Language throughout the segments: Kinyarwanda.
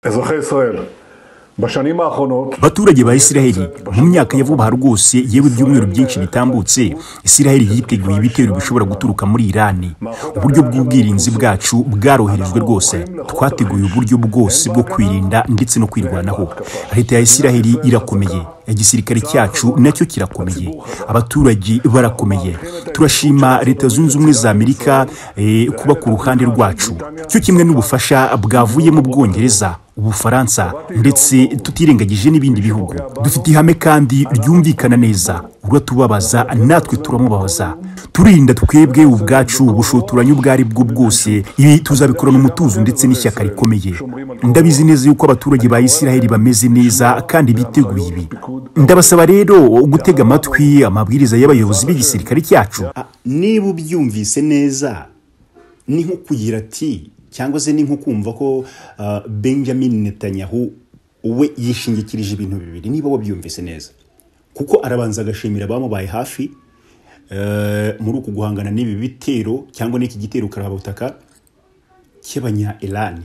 אזרחי ישראל, בשנים האחרונות baturage ba isiraheli mu myaka ya vuba rwose yewe ibyumweru byinshi bitambutse isiraheli yiteguye ibitero bishobora guturuka muri irani uburyo bw'ubwirinzi bwacu bwaroherejwe rwose twateguye uburyo bwose bwo kwirinda ndetse no kwirwanaho leta ya isiraheli irakomeye igisirikare cyacu nacyo kirakomeye abaturage barakomeye turashima leta zunze ubumwe za amerika eh, kuba ku ruhande rwacu cyo kimwe n'ubufasha bwavuye mu bwongereza ubufaransa ndetse tutirengagije n'ibindi bihugu dufite ihame kandi ryumvikana neza uratubabaza natwe turamubabaza turinda twebwe ubwacu ubushotoranyi ubwo ari bwo bwose ibi tuzabikorana umutuzo ndetse n'ishyaka rikomeye ndabizi neza yuko abaturage ba isiraheli bameze neza kandi biteguye ibi ndabasaba rero gutega amatwi amabwiriza y'abayobozi b'igisirikare cyacu niba ubyumvise neza ni nko kugira ati cyangwa se ni nko kumva ko ah, benjamin netanyahu we yishingikirije ibintu bibiri niba wabyumvise neza kuko arabanza agashimira abamubaye hafi eh, muri uku guhangana n'ibi bitero cyangwa n'iki gitero karabutaka cy'abanya irani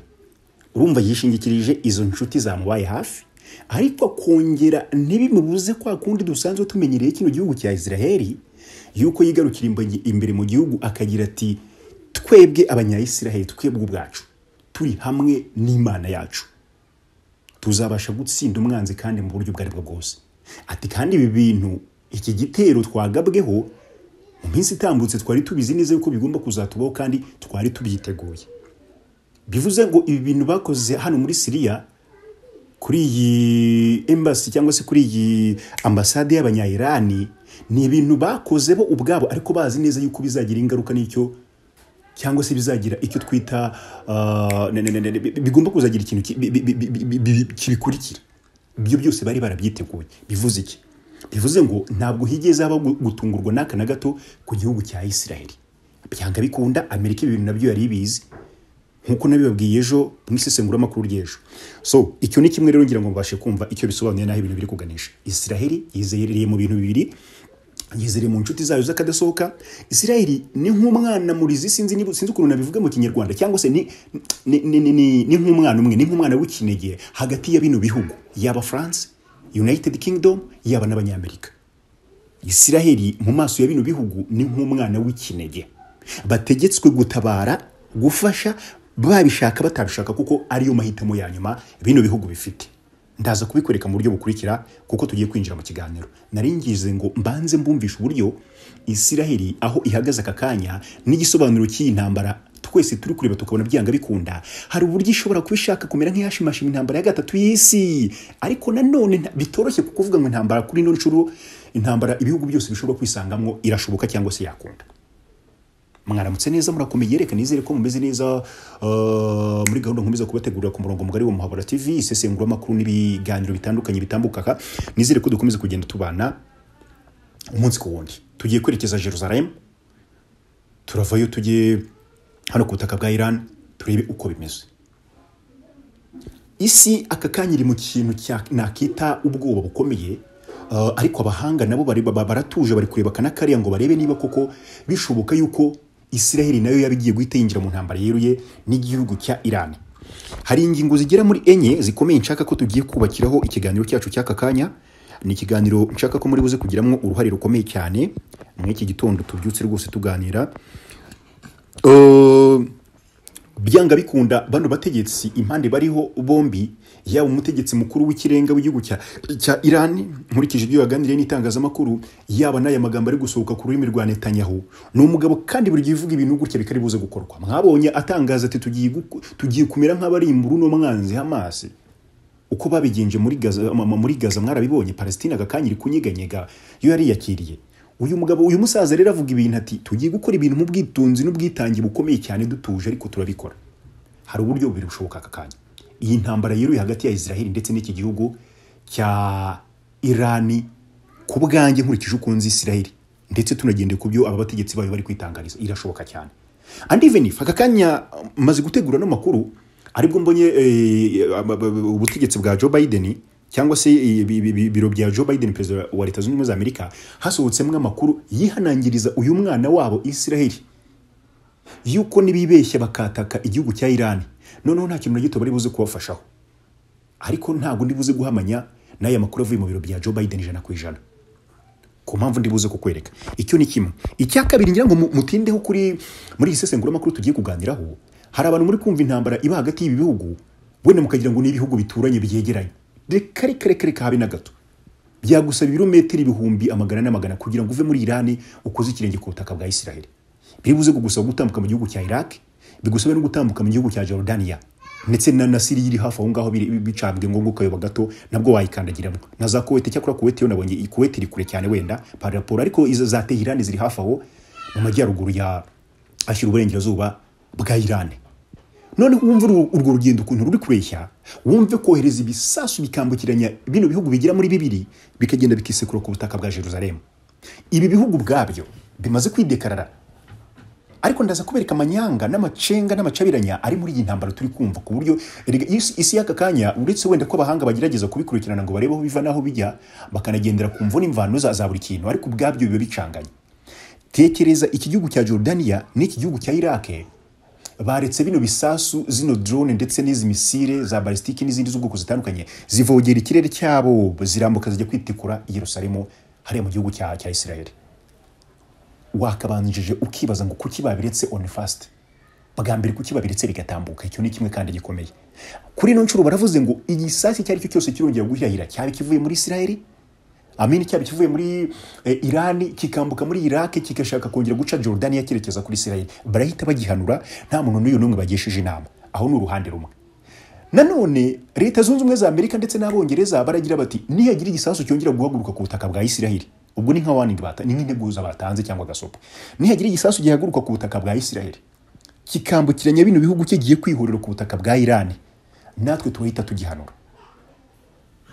urumva yishingikirije izo nshuti zamubaye hafi ariko akongera ntibimubuze kwa kundi dusanzwe tumenyereye kino gihugu cya israheli yuko yigarukira imbangi- imbere mu gihugu akagira ati twebwe abanyayisiraheli twebwe ubwacu turi hamwe n'imana yacu tuzabasha gutsinda umwanzi kandi mu buryo ubwo ari bwo bwose ati kandi ibi bintu iki gitero twagabweho mu minsi itambutse twari tubizi neza yuko bigomba kuzatubaho kandi twari tubyiteguye bivuze ngo ibi bintu bakoze hano muri siriya kuri iyi embasi cyangwa se kuri iyi ambasade y'abanyayirani ni ibintu bakoze bo ubwabo ariko bazi neza yuko bizagira ingaruka n'icyo cyangwa se bizagira icyo twita ah, ne- ne- ne- ne- bi- bigomba kuzagira ikintu ki- bi- bi- bi- bi- bi- bi- kibikurikira ibyo byose bari barabyiteguye bivuze iki bivuze ngo ntabwo higeze haba gu- gutungurwa n'aka na gato ku gihugu cya isiraheli byanga bikunda amerika ibi bintu nabyo yari ibizi nk'uko nabibabwiye ejo mu isesenguramakuru ry'ejo so icyo ni kimwe rero ngira ngo mubashe kumva icyo bisobanuye n'aho ibintu biri kuganisha isiraheli yizereye mu bintu bibiri yizereye mu nshuti zayo z'akadasohoka isiraheli ni nk'umwana murizi sinzi niba sinzi ukuntu nabivuga mu kinyarwanda cyangwa se ni, ni, ni, ni, ni, ni nk'umwana umwe ni nk'umwana w'ikinege hagati ya bino bihugu yaba france united kingdom yaba n'abanyamerika isiraheli mu maso ya bino bihugu ni nk'umwana w'ikinege bategetswe gutabara gufasha babishaka batabishaka kuko ariyo mahitamo ya nyuma bino bihugu bifite ndaza kubikwereka mu buryo bukurikira kuko tugiye kwinjira mu kiganiro naringize ngo mbanze mbumvisha uburyo isiraheli aho ihagaze aka kanya n'igisobanuro cy'iyi ntambara twese turi kureba tukabona byanga bikunda hari uburyo ishobora kuba ishaka kumera nk'iyashimashima intambara ya gatatu y'isi ariko nanone nta- bitoroshye kukuvuga ngo intambara kuri ino nshuro intambara ibihugu byose bishobora kwisangamo irashoboka cyangwa se yakunda mwaramutse neza murakomeye reka nizere ko mumeze neza uh, muri gahunda nkomeza kubategurira ku murongo mugari wa muhabura tv isesenguramakuru n'ibiganiro bitandukanye bitambuka aha nizere ko dukomeza kugenda tubana umunsi ku wundi tugiye kwerekeza jerusalem turavayo tujye hano ku butaka bwa iran turebe uko bimeze isi aka kanya iri mu kintu cya- nakita ubwoba bukomeye uh, ariko abahanga nabo bari- ba- baratuje bari kureba kana kariya ngo barebe niba koko bishoboka yuko isiraheli nayo yaba igiye guhita yinjira mu ntambara yeruye n'igihugu cya irani hari ingingo zigera muri enye zikomeye nshaka ko tugiye kubakiraho ikiganiro cyacu cy'aka kanya ni ikiganiro nshaka ko muri buze kugiramo uruhare rukomeye cyane muri iki gitondo tubyutse rwose tuganira Uh, byanga bikunda bano bategetsi impande bariho bombi yaba umutegetsi mukuru w'ikirenga w'igihugu cya cya irani nkurikije ibyo yaganiriye n'itangazamakuru yaba n'aya magambo ari gusohoka ku rurimi rwa netanyahu ni umugabo kandi buri gihe uvuga ibintu gutya bitari buze gukorwa mwabonye atangaza ati tugiye guku- tugiye kumera nk'abarimbura uno mwanzi hamasi uko babigenje muri gaza ma- ma- muri gaza mwarabibonye palestina aka kanya iri kunyeganyega yo yariyakiriye uyu mugabo uyu musaza rero avuga ibintu ati tugiye gukora ibintu mu bwitonzi n'ubwitange bukomeye cyane dutuje ariko turabikora hari uburyo bubiri bushoboka aka kanya iyi ntambara yiruye hagati ya israheli ndetse n'iki gihugu cya irani ku bwanjye nkurikije uko nzi israheli ndetse tunagendeye ku byo aba bategetsi bayo bari kwitangariza irashoboka cyane andi venif aka kanya um, maze gutegura n'amakuru aribwo mbonye eh, ab- ab- ab- ubutegetsi bwa joe biden cyangwa se eh, bi- bi- bi- biro bya Joe Biden perezida wa Leta Zunze Ubumwe za Amerika hasohotsemo amakuru yihanangiriza uyu mwana wabo Israel yuko nibibeshya bakataka igihugu cya Iran noneho nta kintu na gito bari buze kubafashaho ariko ntabwo ndi buze guhamanya n'aya makuru avuye mu biro bya joe biden ijana ku ijana ku mpamvu ndi buze kukwereka icyo ni kimwe icya kabiri ngira ngo mu- mutindeho kuri muri iyi sesenguramakuru tugiye kuganiraho hari abantu muri kumva intambara iba hagati y'ibi bihugu wenda mukagira ngo ni ibihugu bituranye byegeranye reka reka reka reka habe na gato byagusaba ibirometero ibihumbi amagana n'amagana kugira ngo uve muri irani ukoze ikirenge ku butaka bwa isiraheli biribuze kugusaba gutambuka mu gihugu cya iraq bigusabe no gutambuka mu gihugu cya jordania ndetse na na siriya iri hafi aho ngaho biri- bicambwe ngo ukayoba gato nabwo wayikandagiramo na za kuweti cyakora kuweti yo nabonye iyi kuweti iri kure cyane wenda par rapport ariko izo za tehirani ziri hafi aho mu majyaruguru ya ashyira uburengerazuba bwa irani none wumve uru- urwo rugendo ukuntu ruri kureshya wumve kohereza ibisasu bikambukiranya bino bihugu bigira muri bibiri bikagenda bikisekura ku butaka bwa jerusalemu ibi bihugu ubwabyo bimaze kwidekarara ariko ndaza kubereka amanyanga n'amacenga n'amacabiranya ari muri iyi ntambaro turi kumva ku buryo erega isi isi y'aka kanya uretse wenda ko abahanga bagerageza kubikurikirana ngo barebe aho biva n'aho bijya bakanagendera ku mvu n'imvano za za buri kintu ariko ubwabyo biba bicanganye tekereza iki gihugu cya Jordania n'iki gihugu cya Iraq baretse bino bisasu zino drone ndetse n'izi misile za balistiki n'izindi z'ubwoko zitandukanye zivogera ikirere cyabo zirambuka zijya kwitikura i Yerusalemu hariya mu gihugu cya cya Israel wakabanjije ukibaza ngo kuki babiretse on fast bwa mbere kuki babiretse bigatambuka icyo ni kimwe kandi gikomeye kuri ino nshuro baravuze ngo igisasi icyo ari cyo cyose kirongera gushyahira cyaba kivuye muri Israel amini cyaba kivuye muri eh, irani kikambuka muri iraki kigashaka kongera guca jordaniya cyerekeza kuri isirayeli barahita bagihanura nta muntu n'uyu n'umwe bagishije inama aho ni uruhande rumwe nanone leta zunze ubumwe za amerika ndetse n'abongereza baragira bati nihagira igisasu cyongera guhaguruka ku butaka bwa isirayeli ubwo ni nka warning bata ni nk'integuza batanze cyangwa agasopo nihagira igisasu gihaguruka ku butaka bwa isirayeli kikambukiranya bino bihugu kigiye kwihurira ku butaka bwa irani natwe turahita tugihanura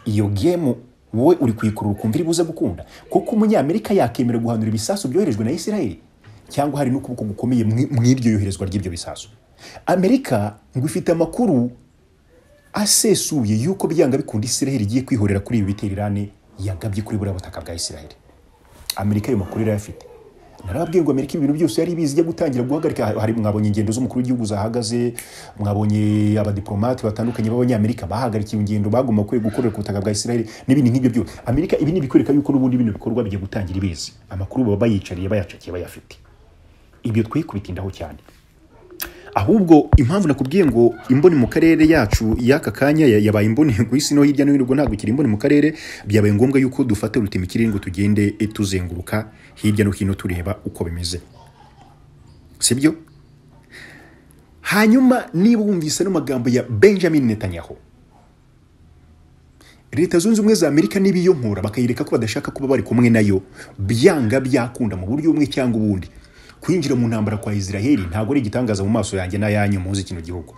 iyo gemu wowe uri kuyikurura ukumva iri buze gukunda kuko umunyamerika yakemera guhanura ibisasu byoherejwe na isirayeli cyangwa hari n'ukuboko gukomeye mu mu iryo yoherezwa ry'ibyo bisasu amerika ngo ifite amakuru asesuye y'uko byanga bikunda isirayeli igiye kwihorera kuri ibi bitero irani yagabye kuri buriya butaka bwa isirayeli amerika ayo makuru irayafite narababwiye ngo amerika ibintu byose yari ibizi ijya gutangira guhagarika hari mwabonye ingendo z'umukuru w'igihugu zahagaze mwabonye abadiplomate batandukanye b'abanyamerika bahagarikiye ingendo bagomba kwe gukorera ku butaka bwa israel n'ibindi nk'ibyo byose amerika ibi ni ibikwereka yuko n'ubundi bino bikorwa bigiye gutangira ibizi amakuru baba bayicariye bayacakiye bayafite ibyo twe kubitindaho cyane ahubwo impamvu nakubwiye ngo imboni mu karere yacu y'aka kanya ya- yabaye imboni ku isi no hirya no hino ubwo ntabwo ikiri imboni mu karere byabaye ngombwa yuko dufata urutemikirere ngo tugende eh, tuzenguruka hirya no hino tureba uko bimeze sibyo hanyuma niba wumvise ano magambo ya benjamin netanyahu leta zunze ubumwe za amerika n'ibiyonkora bakayereka ko badashaka kuba bari kumwe nayo byanga byakunda mu buryo bumwe cyangwa ubundi kwinjira mu ntambara kwa israheli ntabwo ari igitangaza mu maso yanjye n'ayanyu muzi kino gihugu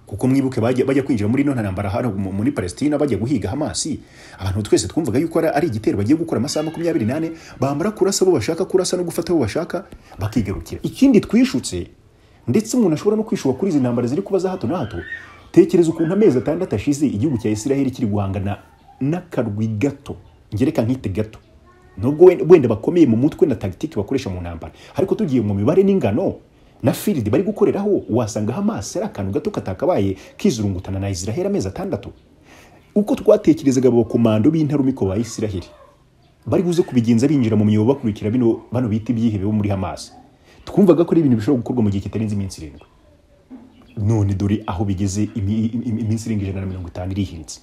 kuko mwibuke bajya, bajya kwinjira muri ino ntambara hano mu- muri palestina bajya guhiga hamasi abantu twese twumvaga yuko ari- ari igitero bagiye gukora amasaha makumyabiri n'ane bamara kurasa abo bashaka kurasa no gufata abo bashaka bakigarukira ikindi twishutse ndetse umuntu ashobora no kwishuka kuri izi ntambara ziri kuba za hato na hato tekereza ukuntu amezi atandatu ashize igihugu cya israheli kiri guhangana n'akarwi gato ngereka nkite gato nubwo wenda- wenda bakomeye mu mutwe na tagitiki bakoresha mu ntambara ariko tugiye mu mibare n'ingano na filidi bari gukoreraho wasanga hamas ari akantu gato katakabaye kizurungutana na israheli amezi atandatu uko twatekerezaga abakomando b'intarumiko ba israheli bari buze kubigenza binjira mu myobo bakurikira bino bano bita ibyihebe bo muri hamas twumvaga ko ari ibintu bishobora gukorwa mu gihe kitarenze iminsi irindwi none dore aho bigeze imi- imi- iminsi irenga ijana na mirongo itanu irihiritse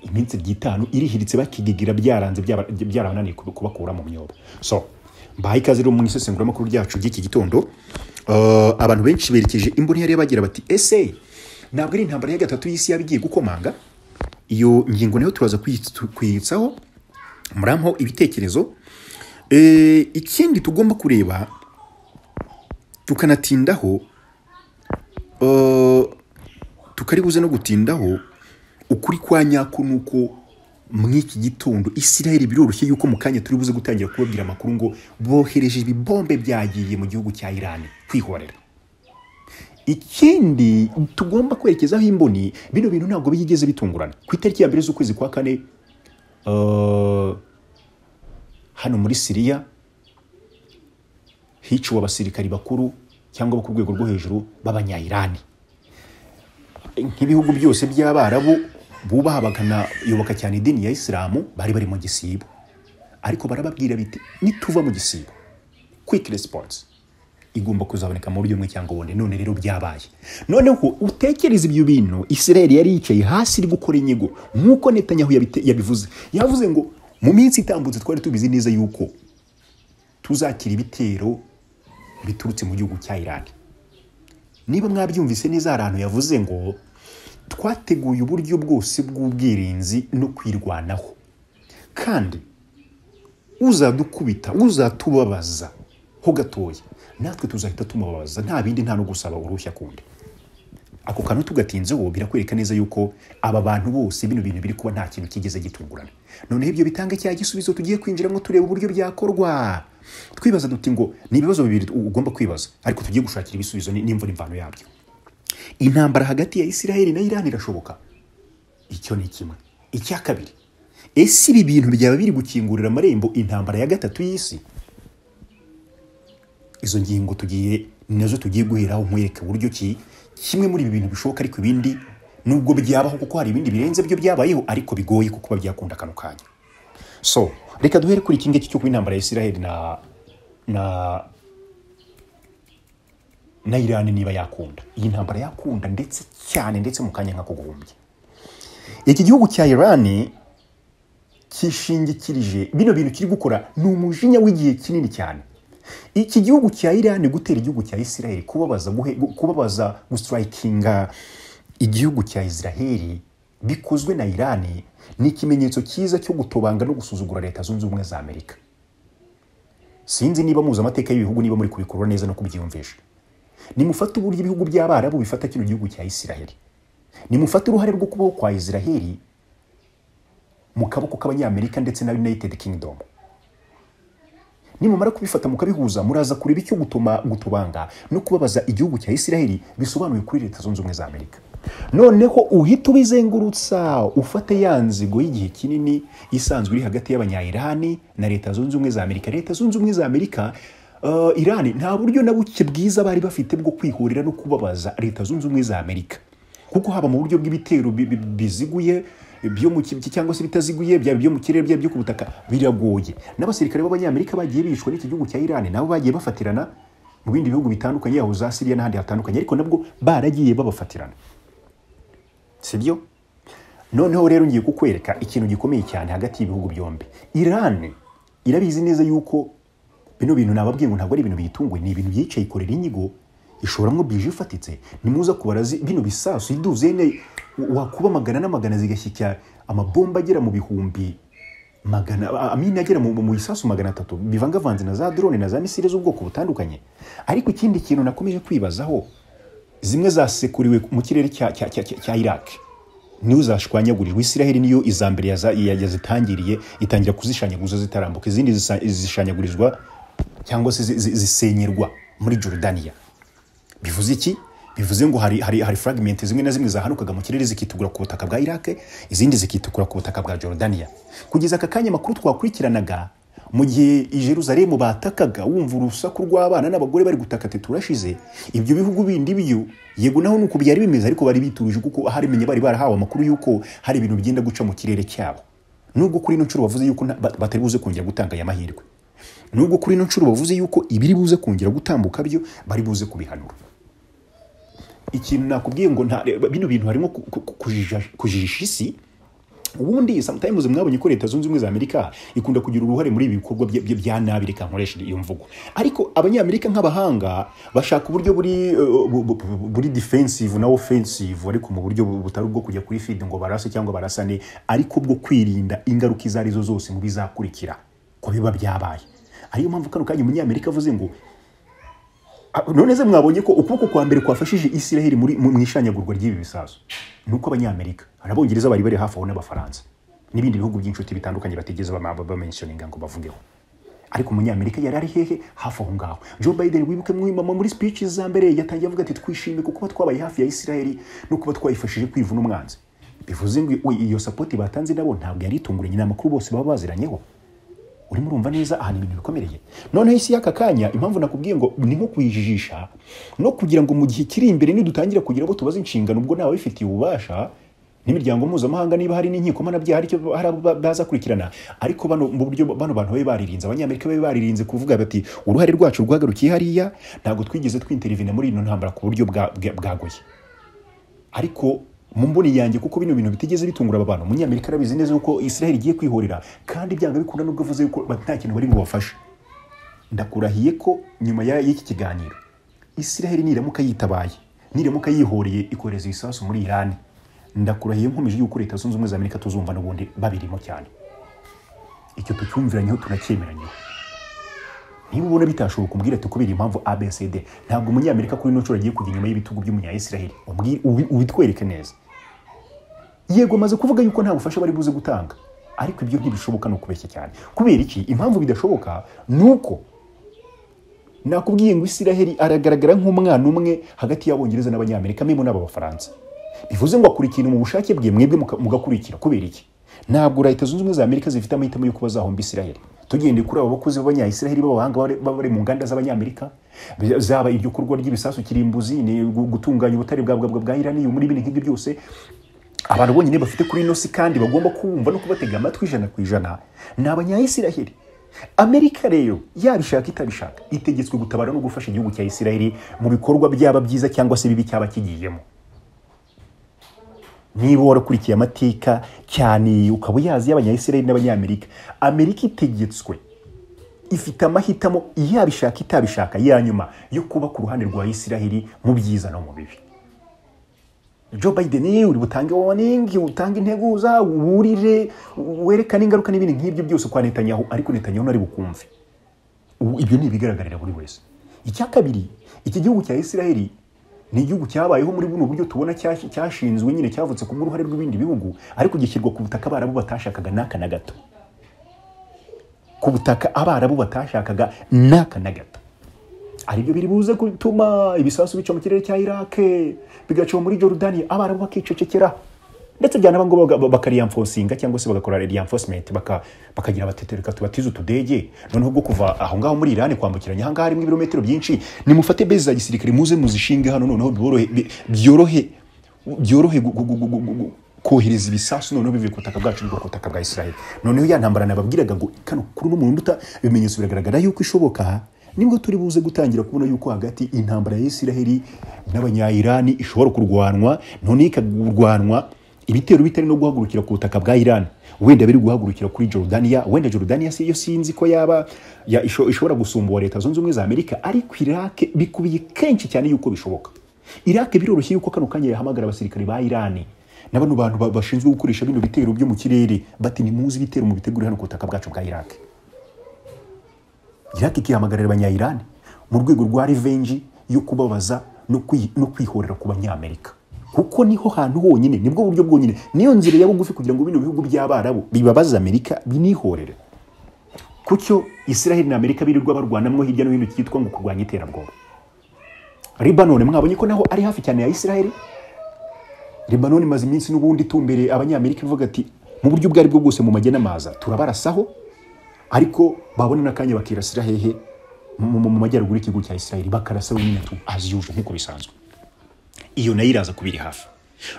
iminsi ebyiri itanu irihiritse bakigigira byaranze byaba- byarabananiye kubi- kubakura mu myobo so mbahaye ikaze rero mu isesenguramakuru ryacu ry'iki gitondo Uh, abantu benshi berekeje imboni yari bagira bati ese ntabwo ari intambara ya gatatu y'isi yaba igiye gukomanga iyo ngingo nayo turaza kuyi- tu- kuyitsaho murampo ibitekerezo Eh, ikindi tugomba kureba tukanatindaho eh, tukari buze no gutindaho ukuri kwa nyako ni uko muri iki gitondo isiraheli biroroshye yuko mu kanya turi buze gutangira kubabwira amakuru ngo bohereje ibibombe byagiye mu gihugu cya irani kwihorera ikindi tugomba kwerekezaho imboni bino bintu ntabwo byigeze bitungurana ku itariki ya mbere z'ukwezi kwa kane eh, hano muri siriya hiciwe abasirikari bakuru cyangwa abo ku rwego rwo hejuru b'abanyayirani nk'ibihugu byose by'abarabu bubaha bakanayoboka cyane idini ya isilamu bari bari mu gisibo ariko barababwira biti nituva mu gisibo kwiki resiponsi igomba kuzaboneka mu buryo bumwe cyangwa ubundi none rero byabaye noneho utekereza ibyo bintu isirayeli yari yicaye hasi iri gukora inyigo nk'uko netanyahu yabite- yabivuze yavuze ngo mu minsi itambutse twari tubizi neza yuko tuzakira ibitero biturutse mu gihugu cya irani niba mwabyumvise neza hari ahantu yavuze ngo twateguye uburyo bwose bw'ubwirinzi no kwirwanaho kandi uzadukubita uzatubabaza ho gatoya natwe tuzahita tumubabaza nta bindi nta no gusaba uruhushya kundi ako kantu tugatinzeho birakwereka neza yuko aba bantu bose bino bintu biri kuba nta kintu kigeze gitungurana noneho ibyo bitanga cya gisubizo tugiye kwinjiramo tureba uburyo byakorwa twibaza duti ngo ni ibibazo bibiri ugomba kwibaza ariko tugiye gushakira ibisubizo ni- n'imvura imvano yabyo intambara hagati ya isiraheli na irani irashoboka icyo ni kimwe icya kabiri ese ibi bintu byaba biri gukingurira amarembo intambara ya gatatu y'isi izo ngingo tugiye nazo tugiye guheraho nkwereka uburyo ki kimwe muri ibi bintu bishoboka ariko ibindi nubwo byabaho kuko hari ibindi birenze byo byabayeho ariko bigoye kuko kuba byakunda akantu kanya so reka duhere kuri iki ngiki cyo kuba intambara ya isiraheli na na na irani niba yakunda iyi ntambara yakunda ndetse cyane ndetse mu kanya nk'ako guhumbya iki gihugu cya irani kishingikirije bino bintu kiri gukora ni umujinya w'igihe kinini cyane iki gihugu cya irani gutera igihugu cya isiraheli kubabaza guhe- gu- kubabaza gusitarayikinga igihugu cya isiraheli bikozwe na irani ni ikimenyetso cyiza cyo gutobanga no gusuzugura leta zunze ubumwe za amerika sinzi niba muzi amateka y'ibihugu niba muri kubikurura neza no kubyiyumvisha nimufate uburyo ibihugu by'abarabu bifata kino gihugu cya isiraheli nimufate uruhare rwo kubaho kwa isiraheli mu kaboko k'abanyamerika ndetse na united kingdom nimumara kubifata mukabihuza muraza kureba icyo gutuma gutubanga no kubabaza igihugu cya isiraheli bisobanuye kuri leta zunze ubumwe za amerika noneho uhita ubizengurutsa ufate ya nzigo y'igihe kinini isanzwe iri hagati y'abanyayirani na leta zunze ubumwe za amerika leta zunze ubumwe za amerika uh, irani nta buryo na buke bwiza bari bafite bwo kwihurira no kubabaza leta zunze ubumwe za amerika kuko haba mu buryo bw'ibitero bi- bi- biziguye byo mu ki- cyangwa se bitaziguye byaba ibyo mu kirere byaba ibyo ku butaka biragoye n'abasirikare b'abanyamerika bagiye bicwa n'iki gihugu cya irani nabo bagiye bafatirana mu bindi bihugu bitandukanye aho za siriya n'ahandi hatandukanye ariko nabwo baragiye babafatirana si byo noneho rero ngiye kukwereka ikintu gikomeye cyane hagati y'ibihugu byombi irani irabizi neza yuko bino bintu nababwiye ngo ntabwo ari ibintu biyitunguye ni ibintu byicaye ikorera inyigo ishoramo bije ifatitse nimuza kubara zi- bino bisasu iduze ne wakuba magana n'amagana zigashyikira amabomba agera mu bihumbi magana a- amine agera mu, mu bisasu magana atatu bivangavanze na za drone na za misile z'ubwoko butandukanye ariko ikindi kintu nakomeje kwibazaho zimwe zasekuriwe mu kirere cya, cya, cya, cya, cya iraki niyo zashwanyagurirwa israheli niyo iza mbere yaza- ya- yazitangiriye itangira kuzishanyaguza zitarambuka izindi zisa- zishanyagurizwa cyangwa se zi- zi- zisenyerwa muri jorudaniya bivuze iki bivuze ngo hari, hari, hari fragment zimwe na zimwe zahanukaga mu kirere zikitukura ku butaka bwa irake izindi zikitukura ku butaka bwa jorudaniya kugeza aka kanya amakuru twakurikiranaga mu gihe i Jerusalemu batakaga wumva urusaku rw'abana n'abagore bari gutaka ati turashize ibyo bihugu bindi byo yego naho nuko byari bimeze ariko bari bituje kuko harimenye bari barahawe amakuru yuko hari ibintu byenda guca mu kirere cyabo nubwo kuri ino nshuro bavuze yuko nta- ba- batari buze kongera gutanga aya mahirwe nubwo kuri ino nshuro bavuze yuko ibiri buze kongera gutambuka byo bari buze kubihanura ikintu nakubwiye ngo nta bino bintu harimo ku- ku- ku- kujija- kujijisha isi ubundi sometimes mwabonye ko leta zunze ubumwe za amerika ikunda kugira uruhare muri ibi bikorwa bya- bya- bya nabi reka nkoresha iyo mvugo ariko abanyamerika nk'abahanga bashaka uburyo buri uh, bu- bu- bu- buri defensive na offensive ariko mu buryo bu- butari ubwo kujya kuri feed ngo barase cyangwa barasane ariko bwo kwirinda ingaruka izo arizo zose mu bizakurikira ko biba byabaye ariyo mpamvu kano kanya umunyamerika avuze ngo Ah, none se mwabonye ko ukuboko kwa mbere kwafashije isiraheli muri mu mu ishanyagurwa ry'ibi bisasu ni uko abanyamerika hari abongereza bari bari hafi aho n'abafaransa n'ibindi bihugu by'inshuti bitandukanye batigeze bamenshoninga ngo bavugeho ariko umunyamerika yari ari hehe hafi aho ngaho joe biden wibuke mwimama muri speech za mbere yatangiye avuga ati twishimiye ku kuba twabaye hafi ya isiraheli no kuba twayifashije kwivuna umwanzi bivuze ngo iyo sapoti batanze nabo ntabwo yari itunguranye ni amakuru bose baba baziranyeho urimo urumva neza ahantu ibintu bikomereye noneho isi y'aka kanya impamvu nakubwiye ngo ni nko kuyijijisha no kugira ngo mu gihe kiri imbere nidutangire kugira abo tubaza inshingano ubwo ntawe ubifitiye ububasha n'imiryango mpuzamahanga niba hari n'inkiko mpanabyaha hari icyo hari abo ba- baza kurikirana ariko bano mu buryo bano bantu babe baririnze abanyamerika babe baririnze kuvuga bati uruhare rwacu rwagarukiye hariya ntabwo twigeze twintervene muri ino ntambara ku buryo bwa- bwa- bwagoye ariko mu mboni yanjye kuko bino bintu bitigeze bitungura aba bantu umunyamerika arabizi neza yuko israel igiye kwihorera kandi byanga bikunda nubwo avuze yuko ba- nta kintu bari bubafashe ndakurahiye ko nyuma ya- y'iki kiganiro israel niramuka yitabaye niramuka yihoreye ikohereza ibisasu muri irani ndakurahiye nkomeje yuko leta zunze ubumwe za amerika tuzumva n'ubundi babirimo cyane icyo tucyumviranyeho tunacyemeranyeho niba ubona bitashoboka kumbwira ati kubera impamvu abcd ntabwo umunyamerika kuri ino nshuro agiye kujya inyuma y'ibitugu by'umunyayisiraheli Umbwi- ubi- ubitwereke neza yego amaze kuvuga yuko nta bufasha bari buze gutanga ariko ibyo ntibishoboka ni ukubeshya cyane kubera iki impamvu bidashoboka ni uko nakubwiye ngo isiraheli aragaragara nk'umwana umwe hagati y'abongereza n'abanyamerika memo n'aba bafaransa bivuze ngo akora ikintu mu bushake bwe mwebwe muka- mugakurikira kubera iki ntabwo leta zunze ubumwe za amerika zifite amahitamo y'uko bazahomba isiraheli tugendeye kuri abo bakozi b'abanyayisiraheli b'abahanga bari- baba bari mu nganda z'abanyamerika bi- zaba iryo kurwa ry'ibisasu kirimbuzi ni gu- gutunganya ubutare bwa bwa- bwa bwa iraniyo muri bino nk'ibyo byose abantu bonyine bafite kuri ino si kandi bagomba kumva no kubatega amatwi ijana ku ijana ni abanyayisiraheli amerika rero yabishaka itabishaka itegetswe gutabara no gufasha igihugu cya isiraheli mu bikorwa byaba byiza cyangwa se bibi cyaba kigiyemo niba warakurikiye amateka cyane ukaba uyazi y'abanyayisiraheli n'abanyamerika amerika itegetswe ifite amahitamo yabishaka itabishaka ya nyuma yo kuba ku ruhande rwa isiraheli mu byiza no mu bibi Joe Biden uri butange warning utange integuza uburire werekane ingaruka n'ibindi nk'ibyo byose kwa Netanyahu ariko Netanyahu nari bukumve Ubu ibyo ni ibigaragarira buri wese icya kabiri iki gihugu cya Israeli ni igihugu cyabayeho muri buno buryo tubona cyashi- cyashinzwe nyine cyavutse ku bw'uruhare rw'ibindi bihugu ariko gishyirwa ku butaka abarabu batashakaga n'aka na gato ku butaka abarabu batashakaga n'aka na gato aribyo biri buze gutuma ibisasu bica mu kirere cya Iraq bigaca muri Jordan abarabu bakicecekera ndetse byanaba ngo baga- bakariyamfosinga cyangwa se bagakora reinforcement baka, bakagira abatetereka tubatize utudege noneho bwo kuva aho ngaho muri Iran kwambukiranya ahangaha harimo ibirometero byinshi nimufate base za gisirikare muze muzishinge hano noneho byorohe bi- byorohe byorohe gu- gu- gu- gu- gu- gu- kohereza ibisasu noneho bivuye ku butaka bwacu bwo ku butaka bwa Israel noneho ya ntambara nababwiraga ngo kano kuri uno muntu uta ibimenyetso biragaragara yuko ishoboka nibwo turi buze gutangira kubona yuko hagati intambara ya Isiraheli n'abanyayirani ishobora kurwanwa none ikagurwanwa ibitero bitari no guhagurukira ku butaka bwa Iran wenda biri guhagurukira kuri Jordania wenda Jordania si yo sinzi ko yaba ya isho- ishobora gusumbura leta zunze ubumwe za Amerika ariko Iraq bikubiye kenshi cyane yuko bishoboka Iraq biroroshye yuko kano kanya yahamagara abasirikare ba Iran na bano bantu ba- bashinzwe gukoresha bino bitero byo mu kirere bati nimuzi ibitero mu bitegure hano ku butaka bwacu bwa Iraq Iraq ikihamagarira abanyayirani mu rwego rwa revenge yo kubabaza no kwi- no kwihorera ku banyamerika kuko niho hantu honyine nibwo buryo bwonyine niyo nzira ya bugufi kugira ngo bino bihugu by'abarabu bibabaze amerika binihorere kucyo israel na amerika birirwa barwanamwo hirya no hino cyitwa ngo kurwanya iterabwoba libanone mwabonye ko naho ari hafi cyane ya israel Lebanon imaze iminsi n'ubundi itumbere abanyamerika ivuga ati mu buryo ubwo aribwo bwose mu majye n'amaza turabarasaho ariko babona n'akanya bakirasira hehe mu mu- mu majyaruguru y'igihugu cya Israel bakarasa wenyine tu as usual nk'uko bisanzwe iyo nayo iraza kubiri hafi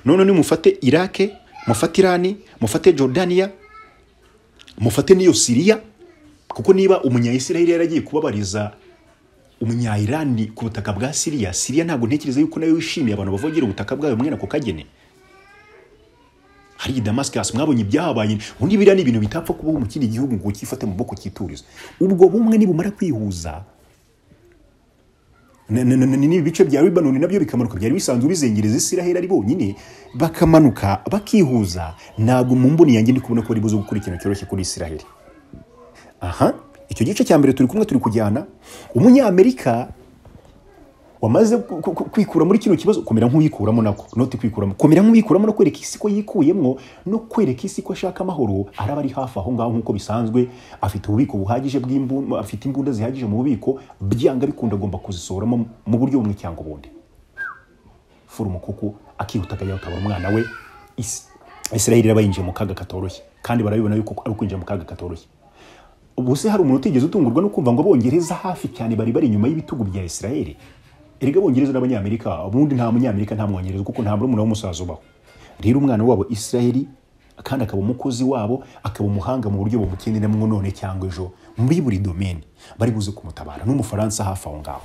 none nimufate Iraq mufate Iran mufate Jordania mufate n'iyo Syria kuko niba umunyayisiraheli yaragiye kubabariza umunyayirani ku butaka bwa siriya siriya ntabwo ntekereza yuko nayo yishimiye abantu bavogera ubutaka bwayo mwene ako kagene hari damascus mwabonye ibyahabaye ubundi biriya ni ibintu bitapfa kubaho mu kindi gihugu ngo cyifate mu boko cyituriza ubwo bumwe nibumara kwihuza na- na- na- na- n'ibi bice bya libanoni nabyo bikamanuka byari bisanzwe bizengereza isiraheli ari bonyine bakamanuka bakihuza ntabwo mu mboni yanjye ndi kubona ko bari buze gukora ikintu cyoroshye kuri isiraheli aha icyo gice cya mbere turi kumwe turi kujyana umunyamerika wamaze ku- ku- ku- kwikura muri kino kibazo kumera nk'uyikuramo nako noti kwikuramo kumera nk'uyikuramo no kwereka isi ko yikuyemo no kwereka isi ko ashaka amahoro araba ari hafi aho ngaho nk'uko bisanzwe afite ububiko buhagije bw'imbunda afite imbunda zihagije mu bubiko byanga bikunda agomba kuzisoramo mu buryo bumwe cyangwa ubundi fura umukuku akihuta akajya gutabara umwana we Is- Isiraheli iraba yinjiye mu kaga katoroshye kandi barabibona yuko ari ukwinjira mu kaga katoroshye ubuse hari umuntu utigeze utungurwa no kumva ngo abongereza hafi cyane bari bari inyuma y'ibitugu bya israel erega abongereza n'abanyamerika ubundi nta munyamerika nta mwongereza kuko nta murumuna w'umusaza ubaho rero umwana wabo israel kandi akaba umukozi wabo akaba umuhanga mu buryo bumukenderamo none cyangwa ejo muri buri domene bari buze kumutabara n'umufaransa hafi aho ngaho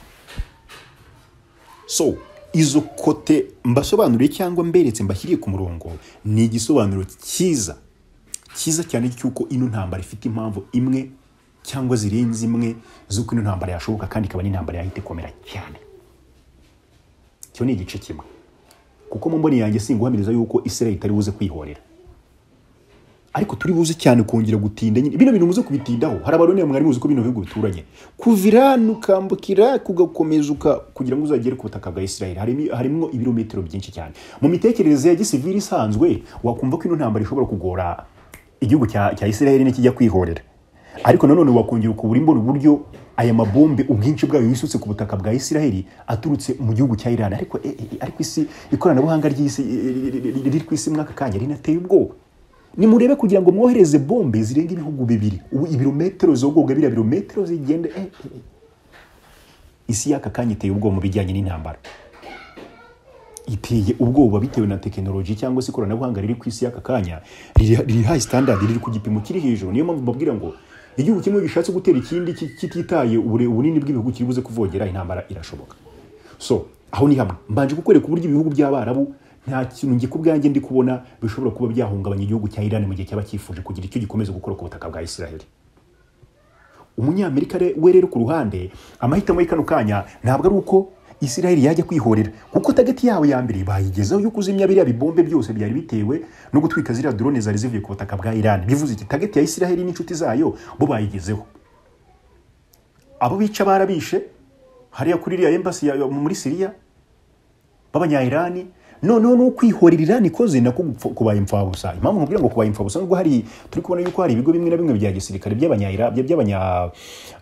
so izo kote mbasobanuriye cyangwa mberetse mbashyiriye ku murongo ni igisobanuro cyiza cyiza cyane cy'uko ino ntambara ifite impamvu imwe cyangwa zirenze imwe z'uko ino ntambara yashoboka kandi ikaba n'intambara yahita ikomera cyane icyo ni igice kimwe kuko mu mboni yanjye singuhamiriza yuko israel itari buze kwihorera ariko turi buze cyane kongera gutinda nyine bino bintu muze kubitindaho hari abaroni mwari muzi ko bino bihugu bituranye kuvira nukambukira kugakomeza uka kugira ngo uzagere ku butaka bwa Israel harimo harimo ibirometero byinshi cyane mu mitekerereze ya gisivili isanzwe wakumva ko ino ntambara ishobora kugora igihugu cya cya Israel nikijya kwihorera ariko nanone wakongera ukubura imbona uburyo aya mabombe ubwinshi bwayo yisutse ku butaka bwa Israel aturutse mu gihugu cya Iran ariko eh, eh, ariko isi ikoranabuhanga ry'isi riri ku isi mwaka kanya rinateye ubwoba nimurebe kugira ngo mwohereze bombe zirenga ibihugu bibiri ubu ibirometero zogoga biriya birometero zigende eh, eh, eh. isi y'aka kanya iteye ubwoba mu bijyanye n'intambara iteye ubwoba bitewe na tekinoloji cyangwa se ikoranabuhanga riri ku isi y'aka kanya riri riri high standard riri ku gipimo kiri hejuru niyo mpamvu mbabwira ngo igihugu kimwe gishatse gutera ikindi ki- kititaye ubure- ubunini bw'ibihugu kiri buze kuvogera intambara irashoboka so aho ni hamwe mbanje kukwereka uburyo ibihugu by'abarabu nta kintu njye ku bwanjye ndi kubona bishobora kuba byahungabanya igihugu cya irani mu gihe cyaba cyifuje kugira icyo gikomeza gukora ku butaka bwa israel umunyamerika re- we rero ku ruhande amahitamo y'ikano kanya ntabwo ari uko israel yajya kwihorera kuko tageti yawe ya mbere bayigezeho yo kuzimya biriya bibombe byose byari bitewe no gutwika ziriya drone zari zivuye ku butaka bwa irani bivuze iki tageti ya israel n'inshuti zayo bo bayigezeho abo bica barabishe hariya kuri iriya embassy ya- muri siriya b'abanya-irani noneho ni ukwihorera irani ikoze nako gupfa- kubaye imfabusa impamvu nkubwira ngo kubaye imfabusa nubwo hari turi kubona yuko hari ibigo bimwe na bimwe bya gisirikare by'abanyayira- bya- by'abanya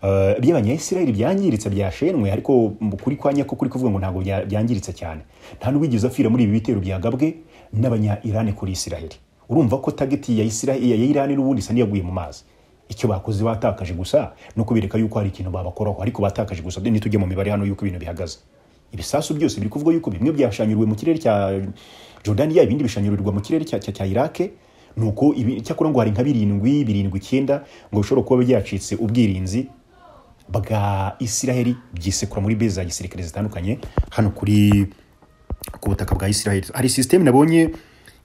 eh, by'abanyayisiraheli byangiritse byashenwe ariko mu- kuri kwa nyako kuri kuvuga ngo ntabwo bya- byangiritse cyane nta n'uwigeze apfira muri ibi bitero byagabwe n'abanya-irani kuri isiraheli urumva ko tageti ya Isiraheli- ya irani n'ubundi isa n'iyaguye mu mazi icyo bakoze batakaje gusa no kubereka yuko hari ikintu babakoraho ariko batakaje gusa nitujya mu mibare hano yuko ibintu bihagaze ibisasu byose biri kuvuga yuko bimwe byashanyuriwe mu kirere cya jordaniya ibindi bishanyurirwa mu kirere cya, cya, cya irake nuko ibi- cyakora ngo hari nka birindwi birindwi icyenda ngo bishobora kuba byacitse ubwirinzi bwa isiraheli byisekura muri bezi za gisirikare zitandukanye hano kuri ku butaka bwa Israel hari sisiteme nabonye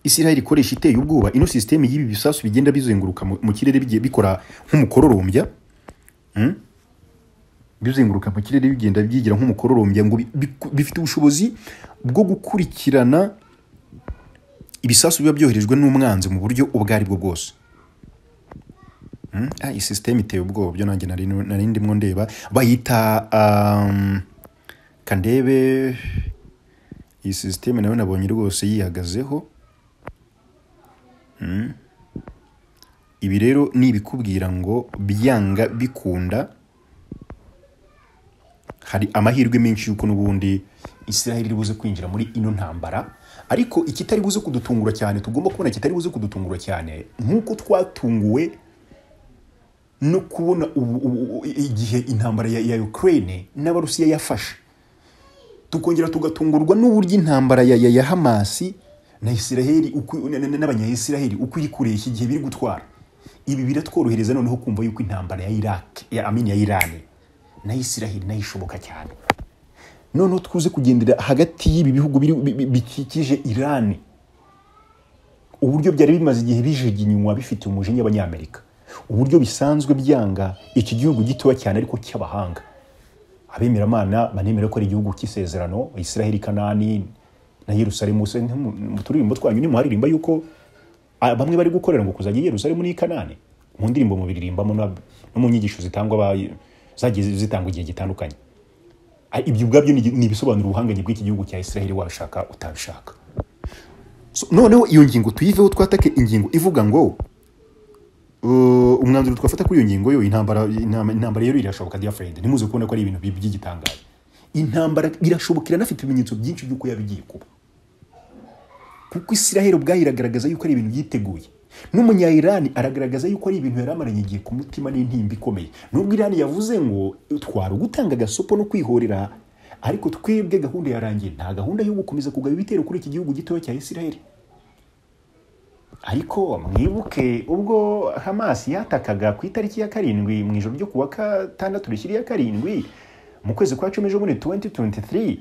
Israel ikoresha iteye ubwoba ino sisiteme y'ibi bisasu bigenda bizenguruka mu mu kirere bigiye bikora nk'umukororombya Hmm? bizenguruka mu kirere bigenda byigira nk'umukororombya ngo bi- bi- bifite ubushobozi bwo gukurikirana ibisasu biba byoherejwe n'umwanzi mu buryo ubwo ari bwo bwose Hmm? Ah, iyi sisiteme iteye ubwoba byo nanjye nari nari ndimo ndeba bayita um, kandebe iyi sisiteme nayo nabonye rwose yihagazeho Mm. ibi rero ni ibikubwira ngo byanga bikunda hari amahirwe menshi yuko n'ubundi israel iri buze kwinjira muri ino ntambara ariko ikitari buze kudutungura cyane tugomba kubona kitari buze kudutungura cyane nk'uko twatunguwe no kubona ubu- ubu- ubu- igihe intambara ya, ya ukraine n'abarusiya yafashe tukongera tugatungurwa n'uburyo intambara ya, ya, ya hamasi na isiraheli uko- na- na- n'abanyayisiraheli uko iri kureshya igihe biri gutwara ibi biratworohereza noneho kumva yuko intambara ya iraki ya amini ya irani na isiraheli nayo ishoboka cyane noneho twuze kugendera hagati y'ibi bihugu biri- bi- bi- bikikije irani uburyo byari bimaze igihe bijuginywa bifite umujinya abanyamerika uburyo bisanzwe byanga iki gihugu gitoya cyane ariko cy'abahanga abemeramana banemera ko ari igihugu cy'isezerano israheli kanani na yerusalemu se ntimu- mu turirimbo twanyu nimuharirimba yuko ah, bamwe bari gukorera ngo kuzajya i yerusalemu n'i kanani mu ndirimbo mubiririmbamo na- no mu nyigisho zitangwa aba- zagiye zitangwa igihe gitandukanye Ah, ibyo ubwabyo ni igi- ni ibisobanura ubuhangange bw'iki gihugu cya israheli wabishaka utabishaka So, noneho iyo ngingo tuyiveho twatake ingingo ivuga ngo Uh, umwanzuro twafata kuri iyo ngingo yo intambara intambara intambara rero irashoboka dear friend nimuze kubona ko ari ibintu bi- by'igitangaje intambara irashoboka iranafite ibimenyetso byinshi by'uko yabigiye kuba kuko Israel ubwayo iragaragaza yuko ari ibintu yiteguye n'umunya irani aragaragaza yuko ari ibintu yari amaranye igihe ku mutima n'intimba ikomeye nubwo irani yavuze ngo twari ugutanga agasopo no kwihorera ariko twebwe gahunda yarangiye nta gahunda yo gukomeza kugaba ibitero kuri iki gihugu gitoya cya isiraheli ariko mwibuke ubwo hamas yatakaga ku itariki ya karindwi mu ijoro ryo kuwa gatandatu rishyiriye karindwi mu kwezi kwa cumi ejobundi 2023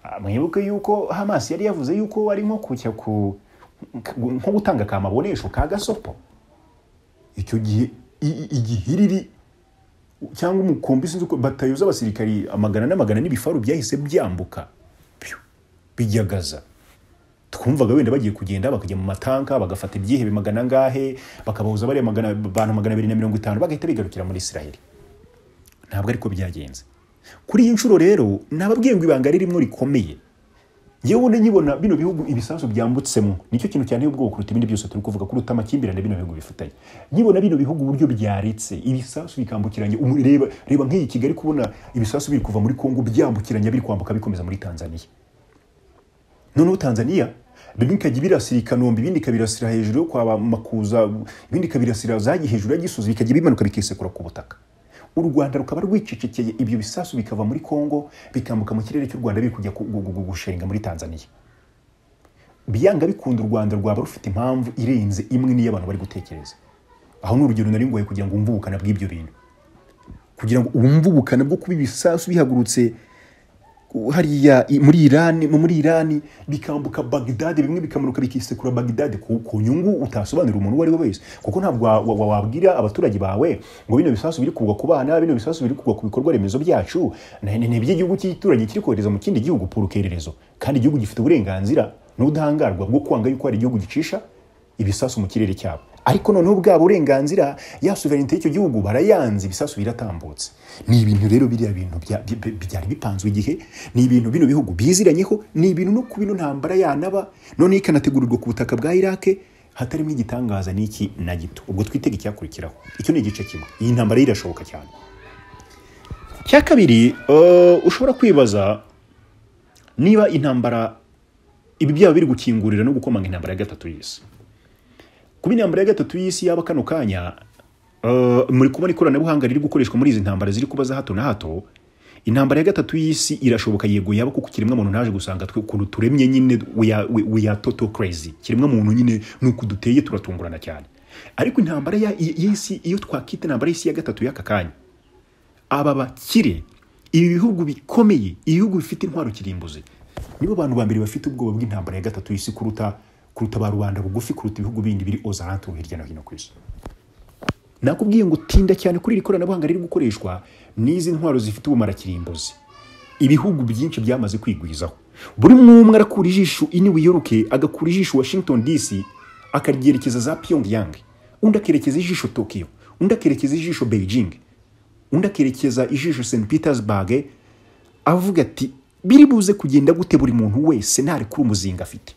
ah, mwibuke yuko hamas yari yavuze yuko ari nko kujya ku nko gutanga akamabonesho ka gasopo icyo gihe i- i- igihiriri cyangwa umukumbi sinzi uko batayo z'abasirikari amagana n'amagana n'ibifaru byahise byambuka Piu, bijyagaza twumvaga wenda bagiye kugenda bakajya mu matanka bagafata ibyihebe magana ngahe bakabahuza bariya magana abantu magana abiri na mirongo itanu bagahita bigarukira muri isiraheli ntabwo ariko byagenze kuri iyi nshuro rero nababwiye ngo ibanga ririmo rikomeye yewe ubundi nkibona bino bihugu ibisasu byambutsemo nicyo kintu cyane ubwoba kuruta ibindi byose turi kuvuga kuruta amakimbirane bino bihugu bifitanye nkibona bino bihugu uburyo byaretse ibisasu bikambukiranya umu- reba reba nk'iyi kigali kubona ibisasu biri kuva muri kongo byambukiranya biri kwambuka bikomeza muri tanzania noneho tanzania bimwe ikajya ibirasira ikanombe ibindi ikabirasira hejuru yo kwa makuza ibindi ikabirasira zajya hejuru y'agisozi bikajya bimanuka bikisekura ku butaka u rwanda rukaba rwicecekeye ibyo bisasu bikava muri kongo bikambuka mu kirere cy'u rwanda biri kujya ku- gu- gu- gushinga muri tanzania byanga bikunda u rwanda rwaba rufite impamvu irenze imwe n'iyo abantu bari gutekereza aho ni urugero nari ngoye kugira ngo wumve ubukana bw'ibyo bintu kugira ngo wumve ubukana bwo kuba ibisasu bihagurutse hariya i- muri irani muri irani bikambuka bagdade bimwe bikamanuka bikisekura bagdade ku, ku nyungu utasobanurira umuntu uwo ari we wese kuko ntabwo wa- wa- wabwira abaturage bawe ngo bino bisasu biri kugwa ku bana bino bisasu biri kugwa ku bikorwa remezo byacu na- ni ni iby'igihugu cy'ituranyi kiri kohereza mu kindi gihugu purukererezo kandi igihugu gifite uburenganzira n'ubudahangarwa bwo kwanga yuko hari igihugu gicisha ibisasu mu kirere cyabo ariko noneho bwabo uburenganzira ya suverenite y'icyo gihugu barayanze ibisasu biratambutse ni ibintu rero biriya bintu bya- bi- bi- byari bipanzwe igihe ni ibintu bino bihugu biziranyeho ni ibintu no kuba ino ntambara yanaba noneho ikanategurirwa ku butaka bwa irake hatarimo igitangaza n'iki na gito ubwo twitega icyakurikiraho icyo ni igice kimwe iyi ntambara yo irashoboka cyane icya kabiri eh, ushobora kwibaza niba intambara ibi byaba biri gukingurira no gukomanga intambara ya gatatu y'isi kuba intambara ya gatatu y'isi yaba kano kanya eh, muri kubona ikoranabuhanga riri gukoreshwa muri izi ntambara ziri kuba za hato na hato intambara ya gatatu y'isi irashoboka yego yaba kuko kiremwa muntu naje gusanga twe ukuntu turemye nyine we are- we- we are total crazy kiremwa muntu nyine nuko duteye turatungurana cyane ariko intambara ya- y'isi iyo twakita intambara y'isi ya gatatu y'aka kanya aba bakire ibi bihugu bikomeye ibihugu bifite intwaro kirimbuzi nibo bantu ba mbere bafite ubwoba bw'intambara ya gatatu y'isi kuruta kuruta ba rubanda bugufi kuruta ibihugu bindi biri ozaranturu hirya no hino ku isi nakubwiye ngo tinda cyane kuri iri koranabuhanga riri gukoreshwa n'izi ntwaro zifite ubumara kirimbuzi ibihugu byinshi byamaze kwigwizaho buri umwe umwe arakura ijisho i New York agakura ijisho Washington DC akaryerekeza za Pyongyang undi akerekeza ijisho Tokyo undi akerekeza ijisho Beijing undi akerekeza ijisho St Petersburg avuga ati biri buze kugenda gute buri muntu wese ntarekura umuzinga afite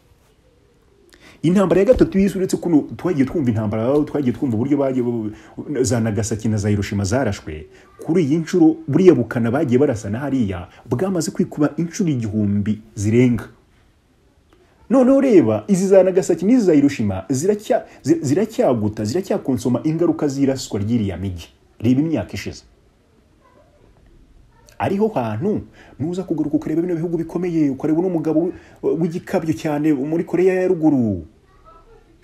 intambara ya gatatu y'isi uretse kuno twagiye twumva intambara twagiye twumva uburyo bagiye za nagasaki na za hiroshima zarashwe kuri iyi nshuro buriya bukana bagiye barasa na hariya bwamaze kwikuba inshuro igihumbi zirenga noneho reba izi za nagasaki n'izi za hiroshima ziracya- zi- ziracyaguta ziracyakonsoma ingaruka z'iraswa ry'iriya migi reba imyaka ishize ariho hantu nuza kugaruka ukareba bino bihugu bikomeye ukareba uno mugabo wi- w'igikabyo cyane muri koreya ya ruguru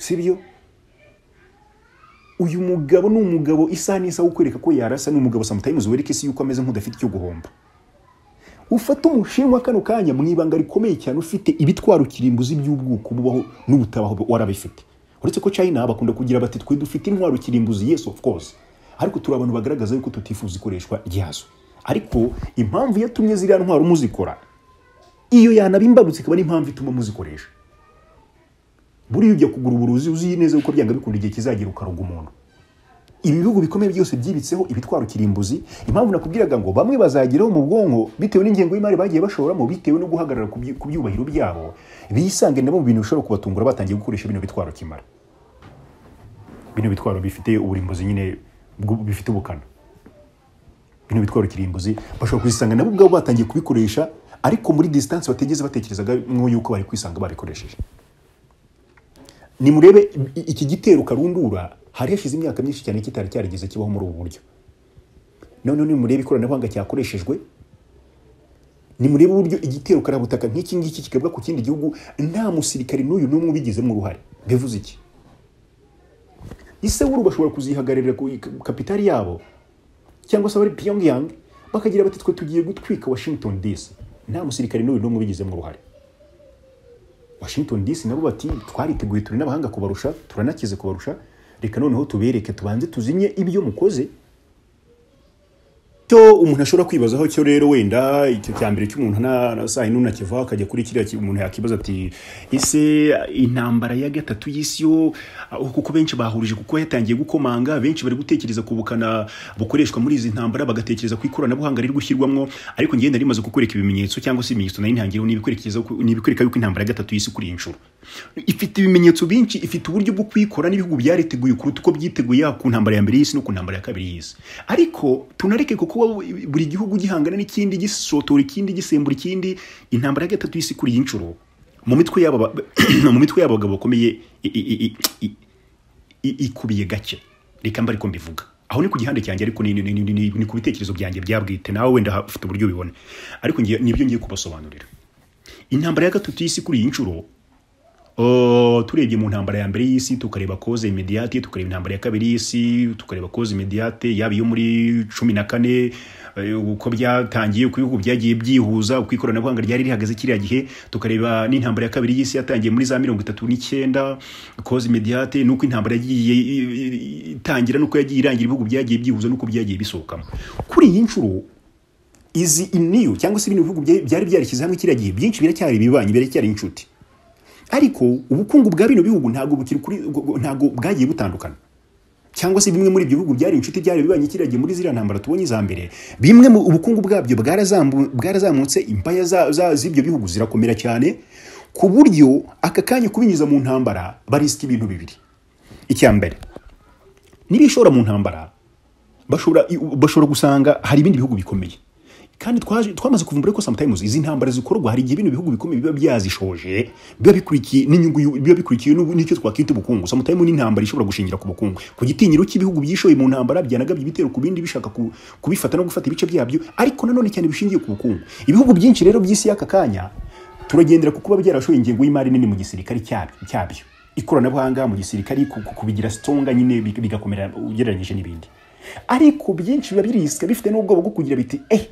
sibyo uyu mugabo ni umugabo isaha n'isaha ukwereka ko yarasa ni umugabo sometimes wereka isi yuko ameze nk'udafite icyo guhomba ufate umushinwa kano kanya mu ibanga rikomeye cyane ufite ibitwaro kirimbuzi by'ubwoko bubaho n'ubutabaho warabifite uretse ko china bakunda kugira bati twe dufite intwaro kirimbuzi yes of course ariko turi abantu bagaragaza yuko tutifuza ikoreshwa ryazo ariko impamvu yatumye ziriya ntwaro muzikora iyo yanaba imbarutse ikaba n'impamvu ituma muzikoresha buriya ujya kugura uburuzi uzi neza yuko byanga bikunda igihe kizagira ukaruga umuntu ibi bihugu bikomeye byose byibitseho ibitwaro kirimbuzi impamvu nakubwiraga ngo bamwe bazageraho mu bwonko bitewe n'ingengo y'imari bagiye bashoramo bitewe no guhagarara ku byi- ku byubahiro byabo bisange nabo mu bintu bishobora kubatungura batangiye gukoresha bino bitwaro kimara bino bitwaro bifite uburimbuzi nyine bwu- bifite ubukana bino bitwaro kirimbuzi bashobora kuzisanga nabo ubwabo batangiye kubikoresha ariko muri disitansi batigeze batekerezaga nk'uko yuko bari kwisanga babikoresheje nimurebe i- iki gitero karundura hari hashize imyaka myinshi cyane kitari cyarigeze kibaho muri ubu buryo noneho nimurebe ikoranabuhanga cyakoreshejwe nimurebe uburyo igitero karabutaka nk'iki ngiki kikabwa ku kindi gihugu nta musirikare n'uyu n'umwe ubigizemo uruhare bivuze iki isewuru bashobora kuzihagararira ku kapitali yabo cyangwa se abari pyongyang bakagira bati twe tugiye gutwika washington dc nta musirikare n'uyu n'umwe ubigizemo uruhare washington dc nabo bati twariteguye turi n'abahanga kubarusha turanakize kubarusha reka noneho tubereke tubanze tuzinye ibyo mukoze cyo umuntu ashobora kwibazaho cyo rero wenda icyo cya mbere cy'umuntu na na saa yine unakivaho akajya kuri kiriya ki- umuntu yakibaza ati ese intambara ya gatatu y'isi yo aho kuko benshi bahurije kuko yatangiye gukomanga benshi bari gutekereza ku bukana bukoreshwa muri izi ntambara bagatekereza ku ikoranabuhanga riri gushyirwamo ariko ngenda rimaze kukwereka ibimenyetso cyangwa se ibimenyetso nari ntangiyeho n'ibikwerekeza ku- n'ibikwereka yuko intambara ya gatatu y'isi kuri iyi nshuro ifite ibimenyetso byinshi ifite uburyo bwo kuyikora n'ibihugu byariteguye kuruta uko byiteguye yaba ku ntambara ya mbere y'isi no ku ntambara ya kabiri y'isi ariko tunareke kuko wa- buri gihugu gihangana n'ikindi gisotora ikindi gisembura ikindi intambara ya gatatu y'isi kuri iyi nshuro mu mitwe y'aba ba- mu mitwe y'aba bagabo bakomeye i- i- i- i- i- ikubiye gake reka mba ariko mbivuga aho ni ku gihande cyanjye ariko ni, ni, ni, ni, ni, ni ku bitekerezo byanjye byabwite nawe wenda ha- ufite uburyo ubibona ariko ngiye- nibyo ngiye kubasobanurira intambara ya gatatu y'isi kuri iyi nshuro Uh, turebye mu ntambara ya mbere y'isi tukareba koze imediate tukareba intambara ya kabiri y'isi tukareba koze imediate yaba iyo muri cumi na kane eh, uko byatangiye uko ibihugu byagiye byihuza uko ikoranabuhanga ryari rihagaze kiriya gihe tukareba n'intambara ya kabiri y'isi yatangiye muri za mirongo itatu n'icyenda koze imediate n'uko intambara yagiye i- i- itangira n'uko yagiye irangira ibihugu byagiye byihuza n'uko byagiye bisohokamo kuri iyi nshuro izi iniyu cyangwa se ibindi bihugu bya- byari byarishyize hamwe kiriya gihe byinshi biracyari ibibanyi biracyari inshuti ariko ubukungu bwa bino bihugu ntabwo bukiri kuri ntabwo bwagiye butandukana cyangwa se bimwe muri ibyo bihugu byari inshuti byari bibanye kiragiye muri ziriya ntambara tubonye iza mbere bimwe mu ubukungu bwabyo bwarazambu- bwarazamutse imbaya za- za- z'ibyo bihugu zirakomera cyane ku buryo aka kanya kubinyuza mu ntambara barisika ibintu bibiri icya mbere nibishora mu ntambara bashobora bashobora gusanga hari ibindi bihugu bikomeye kandi twaje twamaze kuvumbura ko sometimes izi ntambara zikorwa hari igihe bino bihugu bikomeye biba byazishoje biba bikurikiye n'inyungu y'u- biba bikurikiye n'ubu- n'icyo twakwita ubukungu sometimes n'intambara ishobora gushingira ku bukungu ku gitinyiro cy'ibihugu byishoye mu ntambara byanagabye ibitero ku bindi bishaka ku- kubifata no gufata ibice byabyo ariko nanone cyane bishingiye ku bukungu ibihugu byinshi rero by'isi y'aka kanya turagendera ku kuba byarashoye ingengo y'imari nini mu gisirikare cyabyo cyabyo. ikoranabuhanga mu gisirikare ku- ku- kubigira sitonga nyine big- bigakomera ugereranyije n'ibindi ariko byinshi biba birisika bifite n'ubwoba bwo kugira biti eh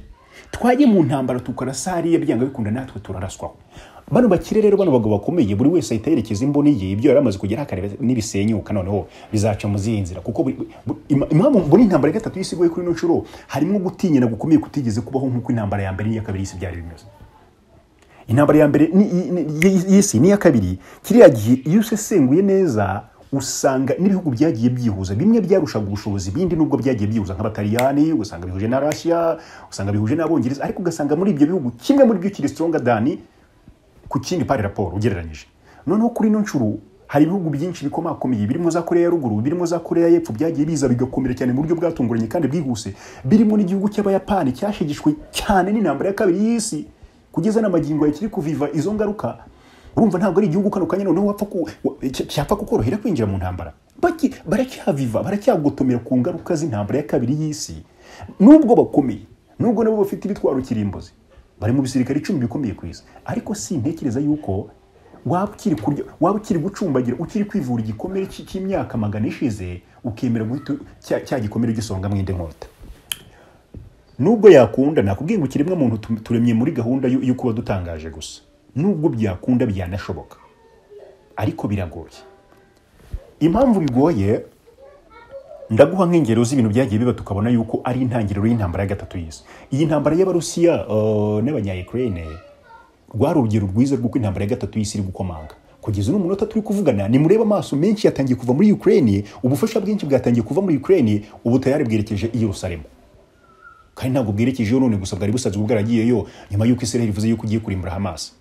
twajye mu ntambara tukarasa hariya byanga bikunda natwe turaraswaho bano bakire rero bano bagabo bakomeye buri wese ahita yerekeza imboni ye ibyo yari amaze kugera akareba nibisenyuka noneho bizaca mu ziyi nzira kuko buri- bu- ima- impamvu mbona intambara ya gatatu y'isi iguye kuri ino nshuro harimo gutinyana gukomeye kutigeze kubaho nk'uko intambara ya mbere n'iya kabiri y'isi byari bimeze intambara ya mbere ni- ni- ni- y'isi n'iya kabiri kiriya gihe iyo usesenguye neza usanga n'ibihugu byagiye byihuza bimwe byarushaga ubushobozi ibindi nubwo byagiye byihuza nk'abataliyani usanga bihuje na russia usanga bihuje n'abongereza ariko ugasanga muri ibyo bihugu kimwe muri byo kiri stronger than ku kindi pari raporo ugereranyije noneho kuri ino nshuro hari ibihugu byinshi bikomakomeye birimo za koreya ya ruguru birimo za koreya y'epfo byagiye biza bigakomera cyane mu buryo bwatunguranye kandi bwihuse birimo n'igihugu cy'abayapani cyashegeshwe cyane n'intambara ya kabiri y'isi kugeza n'amagingo ya kiri kuviva izo ngaruka urumva ntabwo ari igihugu kano kanya noneho wapfa ku- wa- cya- cyapfa kukorohera kwinjira mu ntambara Baki- baracyaviva baracyagotomera ku ngaruka z'intambara ya kabiri y'isi nubwo bakomeye nubwo nabo bafite ibitwaro kirimbuzi bari mu bisirikare icumi bikomeye ku isi ariko si intekereza yuko waba ukiri kurya waba ukiri gucumbagira ukiri kwivura igikomere cy- cy'imyaka magana ishize ukemera guhita cya- cya gikomere gisonga mwinde nkota nubwo yakunda nakubwiye ngo ikiremwa muntu tu- turemye muri gahunda yo yo kuba dutangaje gusa nubwo byakunda byanashoboka ariko biragoye impamvu bigoye ndaguha nk'ingero z'ibintu byagiye biba tukabona yuko ari intangiriro y'intambara ya gatatu y'isi iyi ntambara y'abarusiya uh, n'abanyayukurayine rwari urugero rwiza rw'uko intambara ya gatatu y'isi iri gukomanga kugeza uno munota turi kuvugana nimureba amaso menshi yatangiye kuva muri ukraine ubufasha bwinshi bwatangiye kuva muri ukraine ubu tayari bwerekeje i yerusalemu kandi ntabwo bwerekejeyo none gusa bwari busanzwe bwaragiyeyo nyuma y'uko israel ivuze yuko igiye kurimbura hamas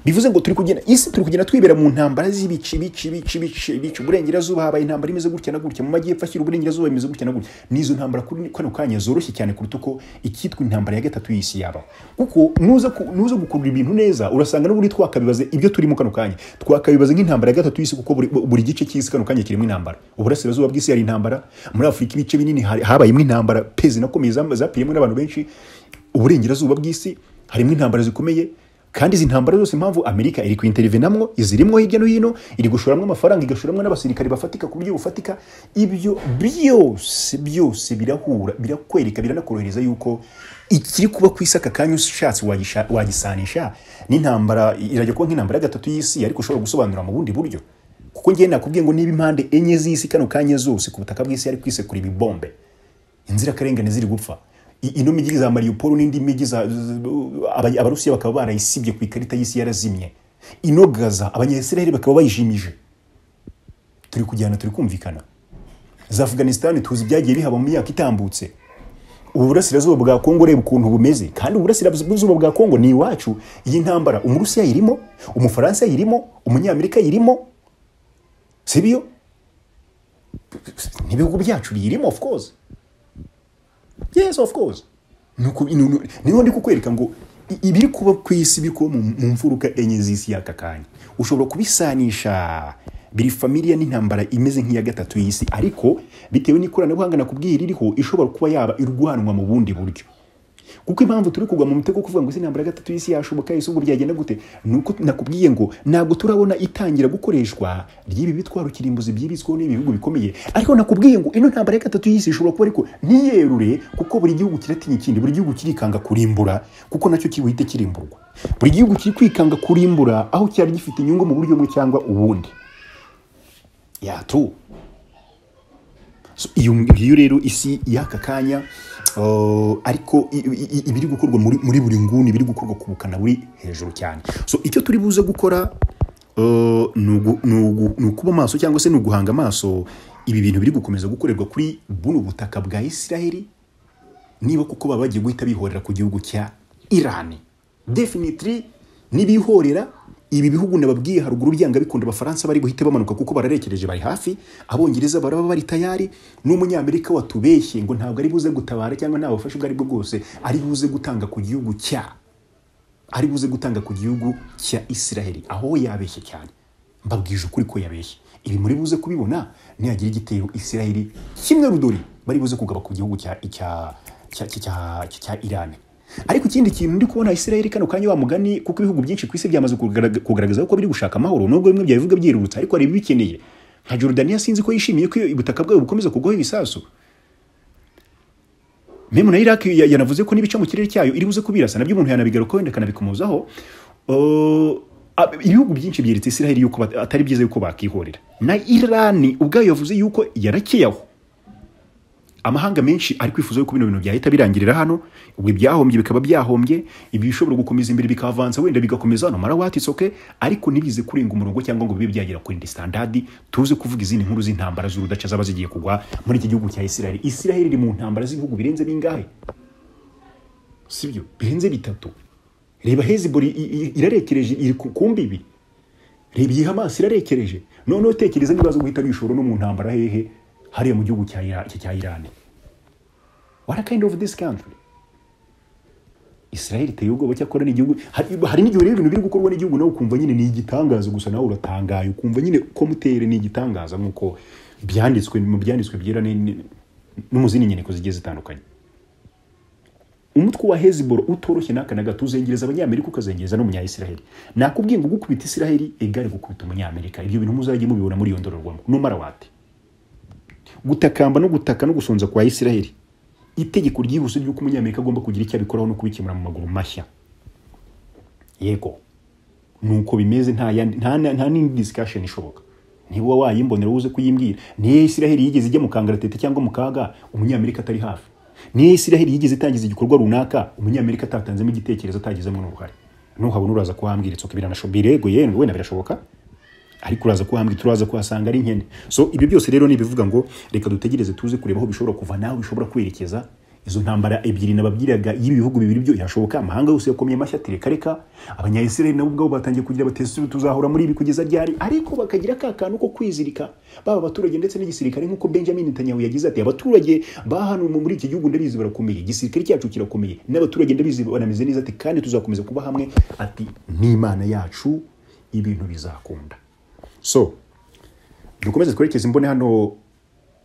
bivuze ngo turi kugenda isi turi kugenda twibera mu ntambara z'ibici bici bici bici bici uburengerazuba habaye intambara imeze gutya na gutya mu majyepfo ashyira uburengerazuba imeze gutya na gutya n'izo ntambara kuri kano kanya zoroshye cyane kuruta uko icyitwa intambara ya gatatu y'isi yaba kuko nuza ku- nuza gukurura ibintu neza urasanga n'ubundi twakabibaza ibyo turimo kano kanya twakabibaza nk'intambara ya gatatu y'isi kuko buri, buri gice cy'isi kano kanya kirimo intambara uburasirazuba bw'isi hari intambara muri afurika ibice binini hari- habayemo intambara pezi nakomeye zam- zapiyemo n'abantu benshi uburengerazuba bw'isi harimo intambara zikomeye kandi izi ntambara zose impamvu amerika iri kuinterivenamwo izirimo hirya no hino iri gushoramo amafaranga igashoramwo n'abasirikare bafatika ku buryo bufatika ibyo byose byose birahura birakwereka biranakorohereza yuko ikiri kuba ku isi aka kanya ushatse wagisha- wagisanisha n'intambara irajya kuba nk'intambara ya gatatu y'isi ariko ushobora gusobanura mu bundi buryo kuko ngewe nakubwiye ngo niba impande enye z'isi kano kanya zose ku butaka bw'isi ari kwisekura ibibombe inzirakarengane ziri gupfa I- ino migi za mariupol n'indi migi za- z- aba- abarusiya bakaba barayisibye ku ikarita y'isi yarazimye ino gaza abanyayisiraheli bakaba bayijimije turi kujyana turi kumvikana za afganisitani tuzi ibyagiye bihaba mu myaka itambutse ubu burasirazuba bwa kongo ureba ukuntu bumeze kandi ubu burasirazuba bwa kongo ni iwacu iyi ntambara umurusiya yirimo umufaransa yirimo umunyamerika yirimo si byo n'ibihugu byacu biyirimo of course yes of course Nuku- nu- nu- niho ndi kukwereka ngo i- ibiri kuba ku isi biri kuba mu mu mfuruka enye z'isi y'aka kanya ushobora kubisanisha biri familiya n'intambara imeze nk'iya gatatu y'isi ariko bitewe n'ikoranabuhanga nakubwiye ririho ishobora kuba yaba irwanwa mu bundi buryo kuko impamvu turi kugwa mu mutego wo kuvuga ngo ese intambara ya gatatu y'isi yashoboka ese ubu ryagenda gute nuko nakubwiye ngo ntabwo turabona itangira gukoreshwa ry'ibi bitwaro kirimbuzi byibitsweho n'ibi bihugu bikomeye ariko nakubwiye ngo ino ntambara ya gatatu y'isi ishobora kuba ariko ntiyerure kuko buri gihugu kiratinya ikindi buri gihugu kirikanga kurimbura kuko nacyo kiri buhite kirimburwa buri gihugu kiri kwikanga kurimbura aho cyari gifite inyungu mu buryo bumwe cyangwa ubundi yatu So, iyo ngiyo rero isi y'aka kanya uh, ariko i- i- i- ibiri gukorwa muri, muri buri nguni biri gukorwa ku bukana buri hejuru cyane so icyo turi buze gukora uh, ni ugu- ni ugu- ni ukuba maso cyangwa se ni uguhanga amaso ibi bintu biri gukomeza gukorerwa kuri buno butaka bwa isiraheli niba kuko baba bagiye guhita bihorera ku gihugu cya irani definitely nibihorera ibi bihugu nababwiye haruguru byanga bikunda abafaransa bari guhita bamanuka kuko bararekereje bari hafi abongereza baraba bari tayari n'umunyamerika watubeshye ngo ntabwo ari buze gutabara cyangwa nta bufasha ubwo ari bwo bwose ari buze gutanga ku gihugu cya ari buze gutanga ku gihugu cya isiraheli aho yabeshye cyane mbabwije ukuri ko yabeshye ibi muri buze kubibona nihagira igitero isiraheli kimwe rudori bari buze kugaba ku gihugu cya cya cya cya- cya irani ariko ikindi kintu ndi kubona isiraheli kano kanya wa mugani kuko ibihugu byinshi ku isi byamaze kugarag- kugaragaza ko biri gushaka amahoro nubwo bimwe byabivuga byirurutse ariko hari ibibikeneye nka Jordania sinzi ko yishimiye ko ubutaka bwayo bukomeza kugwaho ibisasu memu na iraq ya- yanavuze ko n'ibice mu kirere cyayo iri buze kubirasa nabyo umuntu yanabigarukaho wenda akanabikomozaho Uh, ab- ibihugu byinshi byeretse isiraheli yuko bat- atari byiza yuko bakihorera na irani ubwayo yavuze yuko yarakiyaho amahanga menshi ari kwifuza yuko bino bintu byahita birangirira hano ubwo ibyahombye bikaba byahombye ibi bishobora gukomeza imbere bikavanza wenda bigakomeza hano marawati isoke ariko ntibize kurenga umurongo cyangwa ngo bibe byagera kuri indi standadi tuze kuvuga izindi nkuru z'intambara z'urudaca zaba zigiye kugwa muri iki gihugu cya isiraheli isiraheli iri mu ntambara z'ibihugu birenze bingahe sibyo birenze bitatu reba hezibori irarekereje iri ku ku mbibi reba iyi hamasi irarekereje noneho tekereza niba zo guhita bishora no mu ntambara hehe hariya mu gihugu cya Ira- cya irani what a kind of this country israel iteye ubwoba cyakora ni igihugu hari hari n'igihe rero ibintu biri gukorwa n'igihugu nawe ukumva nyine ni igitangaza gusa nawe uratangaye ukumva nyine ko mutere ni igitangaza nk'uko byanditswe mu byanditswe byera ni- ni- no mu zindi nyandiko zigiye zitandukanye umutwe wa heziboro utoroshye n'aka na gato uzengereza abanyamerika ukazengereza n'umunyayisiraheli nakubwiye ngo gukubita isiraheli egare gukubita umunyamerika ibyo bintu muzajye mubibona muri iyo ndorerwamo numara wate gutakamba no gutaka no gusonza kwa isiraheli itegeko ryihuse ry'uko umunyamerika agomba kugira icyo abikoraho no kubikemura mu maguru mashya yego nuko bimeze nta yandi- nta nta n'indi discussion ishoboka niba wayimbonera uze kuyimbwira niyo isiraheli yigeze ijya mu kangaratete cyangwa mu kaga umunyamerika atari hafi niyo isiraheli yigeze itangiza igikorwa runaka umunyamerika atatanzemo igitekerezo atagizemo n'uruhare nuhabona uraza kuhambwira itsoka biranashoboka birego yenda wenda birashoboka ariko uraza kuhambwira turaza kuhasanga ari nkene so ibyo byose rero ni ibivuga ngo reka dutegereze tuze kureba aho bishobora kuva nawe bishobora kwerekeza izo ntambara ebyiri nababyiraga y'ibihugu bibiri byo yashoboka amahanga yose yakomye amashyi ati reka reka abanyayisiraheli nabo ubwabo batangiye kugira batesi tuzahura muri ibi kugeza ryari ariko bakagira ka kantu ko kwizirika baba abaturage ndetse n'igisirikare nk'uko benjamin netanyahu yagize ati abaturage bahanuwe muri iki gihugu ndabizi barakomeye igisirikare cyacu kirakomeye n'abaturage ndabizi banameze neza ati kandi tuzakomeza kuba hamwe ati n'imana yacu ibintu bizakunda so dukomeze twerekeze imbone hano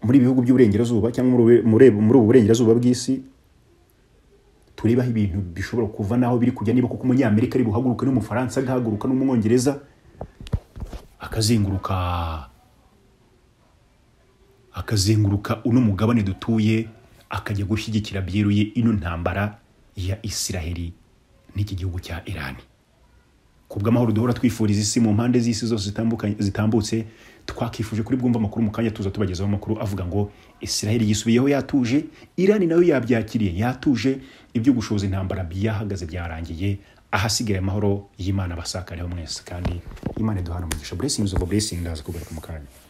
muri ibi bihugu by'uburengerazuba cyangwa muri ube- muri ebe- muri ubu burengerazuba bw'isi tureba aho ibintu bishobora kuva n'aho biri kujya niba kuko umunyamerika ari buhaguruke n'umufaransa agahaguruka n'umwongereza akazenguruka akazenguruka uno mugabane dutuye akajya gushyigikira byeruye ino ntambara ya isiraheli n'iki gihugu cya irani kubw'amahoro duhora twifuriza isi mu mpande z'isi zose zitambukanye- zitambutse twakifuje kuri bwumva amakuru mu kanya tuza tubagezaho amakuru avuga ngo isiraheli yisubiyeho yatuje irani nayo yabyakiriye yatuje ibyo gushoza intambara byahagaze byarangiye ahasigaye amahoro y'imana basakareho mwese kandi imana iduhana umugisha blessings over blessing ndaza kugaruka mu kanya